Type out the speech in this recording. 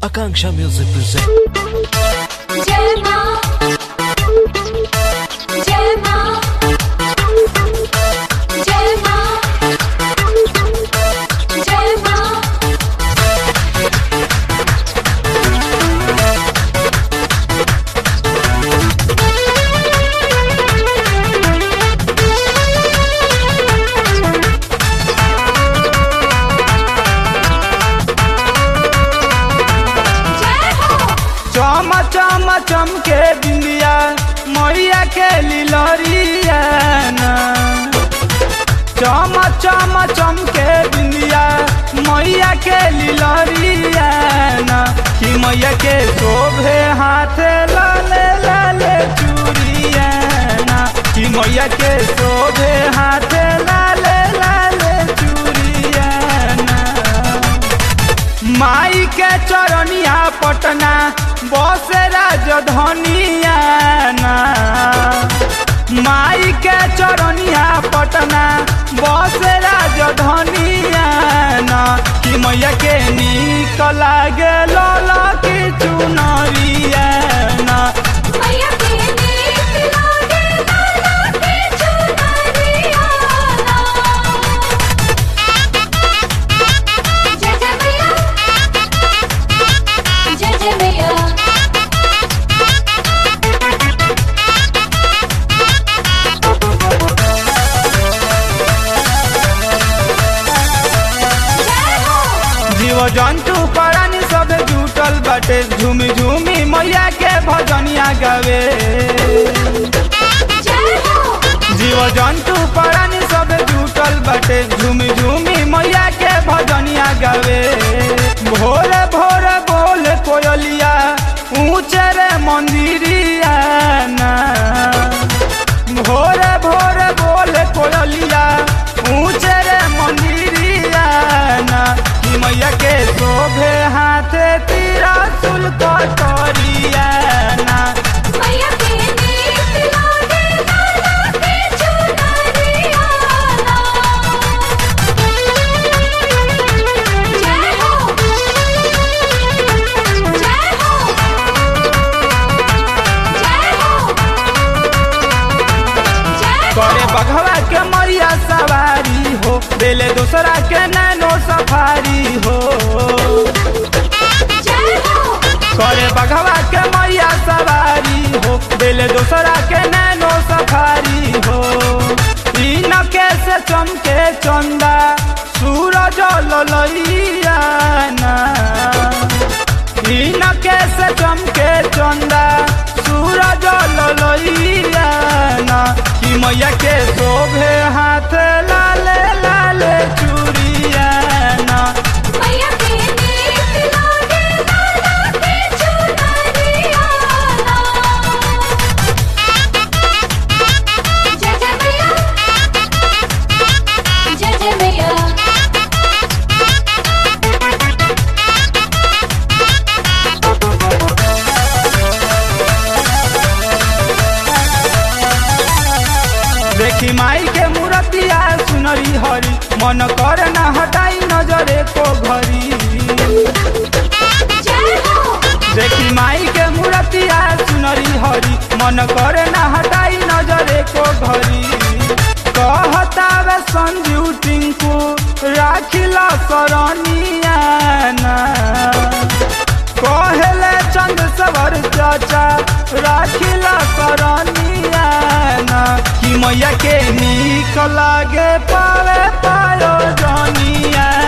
Akanksha Music presents. जय माँ जय माँ जय माँ जय माँ जय हो चम चम चमके बिंदिया मैया के लिलरिया ना। चम चम चमके बिंदिया मैया के लिलरिया ना। कि मैया के शोभे हाथ लाले लाले चूड़िया ना। कि मैया के शोभे हाथ लाले लाले चूड़िया ना। माई के चरनिया पटना बस राजधनिया ना माई के चरनिया पटना बस राजधनिया ना कि मैया के नीक लागे लला की चुनरिया ना मैया के नीक लागे लाला के चुनरिया ना। जय जय मैया जय जय मैया जय हो जीव जंतु प्राणी सब जुटल बाटे झूमी झूमी मैया के भजनिया गावे जय हो जीव जंतु प्राणी सब जुटल बाटे झूमी झूमी मैया के भजनिया गावे भोरे भोरे बोल कोयलिया ऊंचे रे मंदिरिया ना भोरे भोरे बोल कोयलिया ऊंचे रे मंदिरिया ना कि मैया के शोभे हाथे तीरा सुल कटोरिया ना मैया के नीक लागे लाला के चुनरिया ना। जय हो जय हो जय हो जय हो करे बघवा के मैया सवारी हो बेले दूसरा के नैनो सफारी हो जय हो करे बघवा के मैया सवारी हो बेले दूसरा के नैनो सफारी हो तीन के से चमके चंदा सूरज ललैया ना तीन के से चमके चंदा सूरज ललैया ना कि मैया के शोभे हाथ लाले लाले चूड़िया ना मैया के नीक लागे लाला के चुनरिया ना। जय जय मैया जय जय मैया देखी माई के मूर्तिया सुनरी हरी मन कर न हटाई नजरे को घरी जय हो देखी माई के मूर्तिया सुनरी हरी मन कर न हटाई नजरे को घरी कहता वे संजीव टिंकू राखिला सरनिया ना कहले चंद सवर चाचा राखिला सरनिया ना कि मैया के नीक लागे पावे पायो जनिया